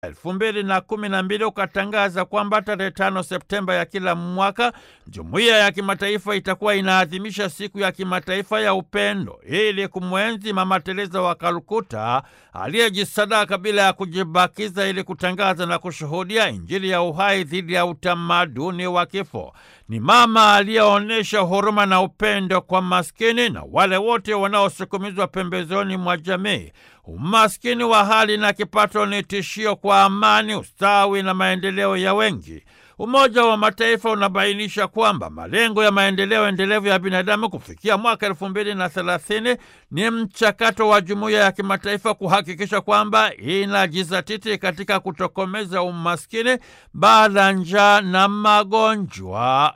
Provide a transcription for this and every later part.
elfu mbili na kumi na mbili ukatangaza kwamba tarehe tano Septemba ya kila mwaka jumuiya ya kimataifa itakuwa inaadhimisha siku ya kimataifa ya upendo ili kumwenzi Mama Teresa wa Kalkuta aliyejisadaka bila ya kujibakiza ili kutangaza na kushuhudia Injili ya uhai dhidi ya utamaduni wa kifo. Ni mama aliyeonyesha huruma na upendo kwa maskini na wale wote wanaosukumizwa pembezoni mwa jamii. Umaskini wa hali na kipato ni tishio kwa amani, ustawi na maendeleo ya wengi. Umoja wa Mataifa unabainisha kwamba malengo ya maendeleo endelevu ya binadamu kufikia mwaka elfu mbili na thelathini ni mchakato wa jumuiya ya kimataifa kuhakikisha kwamba inajizatiti katika kutokomeza umaskini, baa, njaa na magonjwa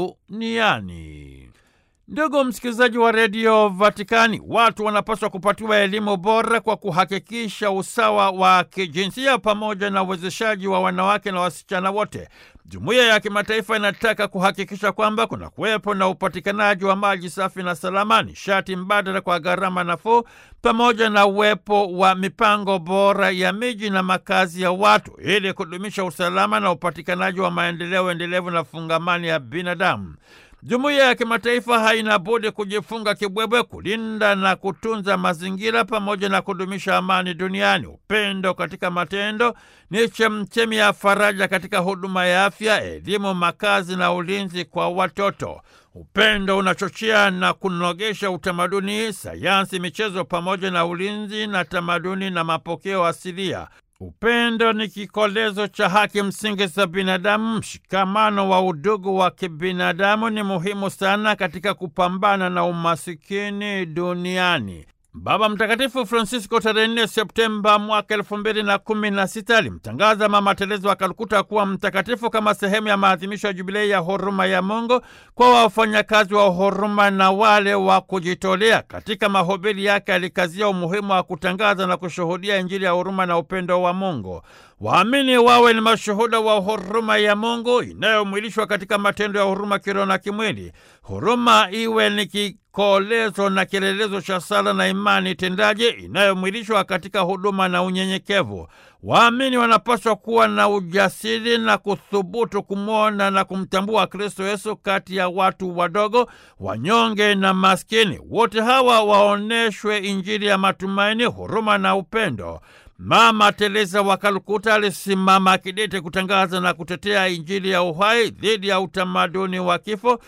duniani. Ndugu msikilizaji wa redio Vatikani, watu wanapaswa kupatiwa elimu bora kwa kuhakikisha usawa wa kijinsia pamoja na uwezeshaji wa wanawake na wasichana wote. Jumuiya ya kimataifa inataka kuhakikisha kwamba kuna kuwepo na upatikanaji wa maji safi na salama, nishati mbadala kwa gharama nafuu, pamoja na uwepo wa mipango bora ya miji na makazi ya watu ili kudumisha usalama na upatikanaji wa maendeleo endelevu na fungamani ya binadamu. Jumuiya ya kimataifa haina budi kujifunga kibwebwe kulinda na kutunza mazingira pamoja na kudumisha amani duniani. Upendo katika matendo ni chemchemi ya faraja katika huduma ya afya, elimu, makazi na ulinzi kwa watoto. Upendo unachochea na kunogesha utamaduni, sayansi, michezo pamoja na ulinzi na tamaduni na mapokeo asilia. Upendo ni kikolezo cha haki msingi za binadamu. Mshikamano wa udugu wa kibinadamu ni muhimu sana katika kupambana na umasikini duniani. Baba Mtakatifu Francisco tarehe 4 Septemba mwaka elfu mbili na kumi na sita alimtangaza Mama Teresa wa Kalkuta kuwa mtakatifu kama sehemu ya maadhimisho ya jubilei ya huruma ya Mungu kwa wafanyakazi wa huruma na wale wa kujitolea. Katika mahubiri yake alikazia umuhimu wa kutangaza na kushuhudia Injili ya huruma na upendo wa Mungu. Waamini wawe ni mashuhuda wa huruma ya Mungu inayomwilishwa katika matendo ya huruma kiroho na kimwili. Huruma iwe ni kikolezo na kielelezo cha sala na imani tendaje inayomwilishwa katika huduma na unyenyekevu. Waamini wanapaswa kuwa na ujasiri na kuthubutu kumwona na kumtambua Kristo Yesu kati ya watu wadogo, wanyonge na maskini. Wote hawa waoneshwe Injili ya matumaini, huruma na upendo. Mama Teresa wa Kalkuta alisimama kidete kutangaza na kutetea Injili ya uhai dhidi ya utamaduni wa kifo.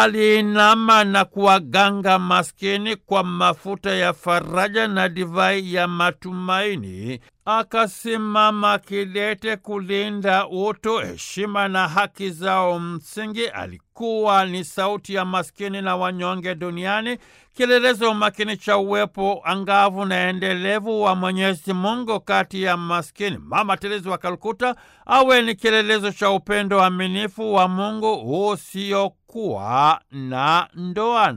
Aliinama na kuwaganga maskini kwa mafuta ya faraja na divai ya matumaini. Akasimama kidete kulinda utu, heshima na haki zao msingi. Alikuwa ni sauti ya maskini na wanyonge duniani, kielelezo makini cha uwepo angavu na endelevu wa Mwenyezi Mungu kati ya maskini. Mama Teresa wa Kalkuta awe ni kielelezo cha upendo aminifu wa Mungu usiokuwa na ndoana.